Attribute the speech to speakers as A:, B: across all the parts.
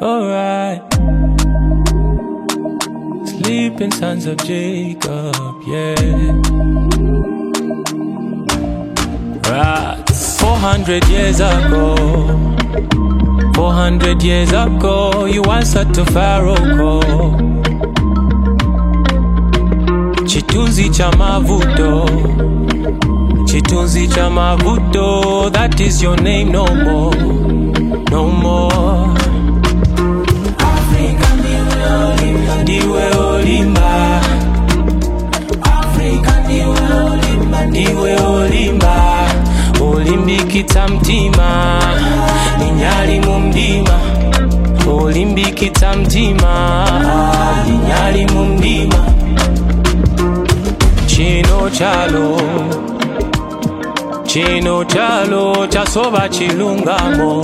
A: alright. Sleeping sons of Jacob, yeah. Right. 400 years ago, 400 years ago, you answered to Pharaoh call. Chitunzi cha mavuto, chitunzi cha mavuto, that is your name no more, no more. Africa ndiwe olimba, ndiwe olimba. Africa ndiwe olimba, ndiwe olimba. Olimbikitsa mtima, ninyali mu mdima. Olimbikitsa mtima, ninyali mu mdima. Chino chalo, chino chalo, chasoba chilungamo.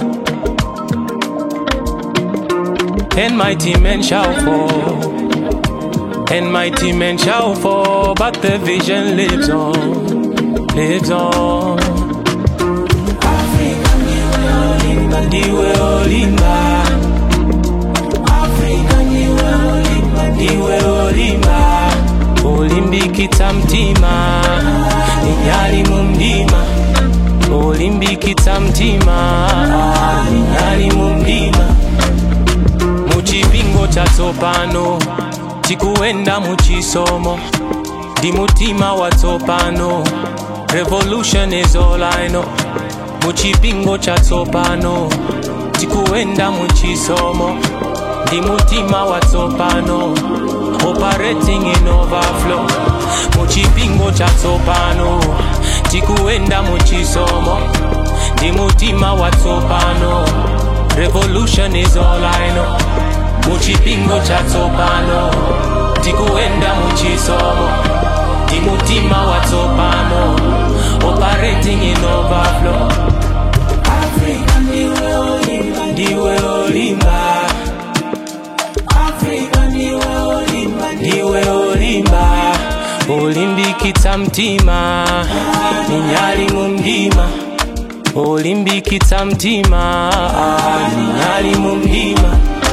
A: And mighty men shall fall, and mighty men shall fall, but the vision lives on, lives on. Africa ndiwe olimba, ndiwe olimba. Africa ndiwe olimba, ndiwe olimba. Olimbikitsa mtima, ninyali mu mdima. Olimbikitsa mtima, ninyali mu mdima. muchipingo chatsopano tikuenda muchisomo ndi mutima watsopano revolution is all I know muchipingo chatsopano tikuenda muchisomo ndi mutima watsopano operating in overflow muchipingo chatsopano tikuenda muchisomo ndi mutima watsopano revolution is all I know muchipingo chatsopano tikuenda muchisomo ndi mutima watsopano operating in overflow Africa ndiwe olimba ndiwe olimba Africa ndiwe olimba ndiwe olimba olimbikitsa mtima ninyali mu mdima olimbikitsa mtima ninyali mu mdima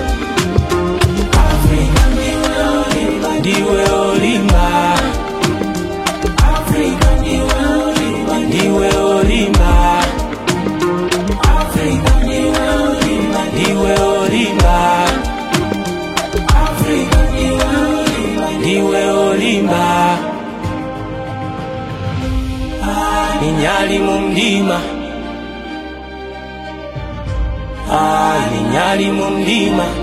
A: Africa ndiwe olimba ndiwe olimba Africa ndiwe olimba ndiwe olimba Africa ndiwe olimba ndiwe olimba Africa ndiwe olimba ndiwe olimba ninyali mu mdima Ah, ninyali mu mdima